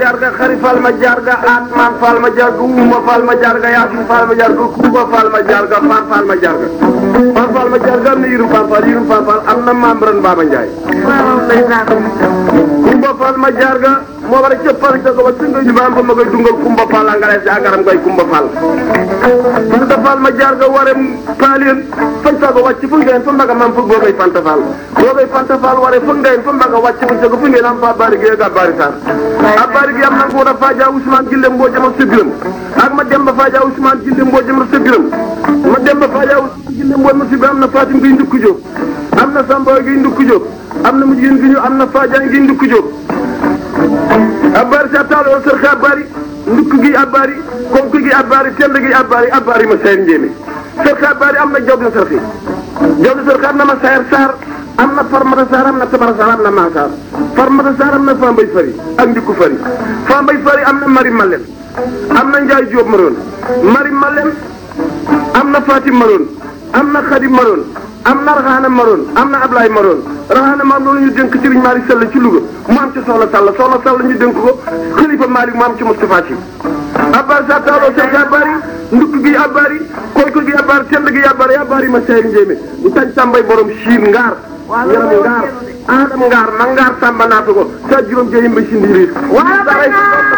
jarga xari fal ma jarga atman fal ma jarga uma fal ma jarga yasin fal ma jarga kuba fal ma jarga fan fal ma jarga fan fal ma jarga am na yirum fan fal yirum fan fal am na membran Baba Ndiaye kumba fal ma jarga moo war a cëppal ca ko ba singa ñu baam ba ma koy dungal kumba fal a ngalees agaram koy kumba fal fanta fal ma jarga ware paalien fañ sa ko wàcc fu ngeen fa mbaga mam fu boogay fanta fal boogay fanta fal ware fu ngeen fa mbaga wàcc fu ko fu ngeen am fa bari gi ga bari sar a bari gi am na ko da faaja Ousmane Gille mboo jama sebiram ak ma demba faaja Ousmane Gille mboo jama sebiram ma demba faaja Ousmane Gille mboo ma sebiram am na Fatim gi ndukku jóg am na Samba gi ndukku jóg am na mujjin gi ñu am na Fadiane gi ndukku jóg abari sa taalo sër xe abari ndukk gi abari konk gi abari tend gi abari abari ma sayar njéeme sër xe abari am na job na sër xe job na sër xe am na ma sayar saar am na farmata saar am na tabara saar am na maasaar farmata saar am na fambay fari ak ndikku fari fambay fari am na mari malem am na njaay jóob maroon mari malem am na fatim maroon am na xadim maroon am na raxaana maroon am na ablaay maroon raxaana maam loolu ñu dénk Serigne Malick Sall ci Louga mu am ci soxla Sall soxla Sall ñu dénk ko xalifa Malick mu am ci Moustapha Sy abari sa taaloo sek abari ndukk gi abari konk gi abari tend gi abari abari ma seyri njéemé ñu tañ tàmbay borom siin ngaar yaram ngaar aadam ngaar ma ngaar tàmba naata ko sa juróom jeyim ba si ndiiriir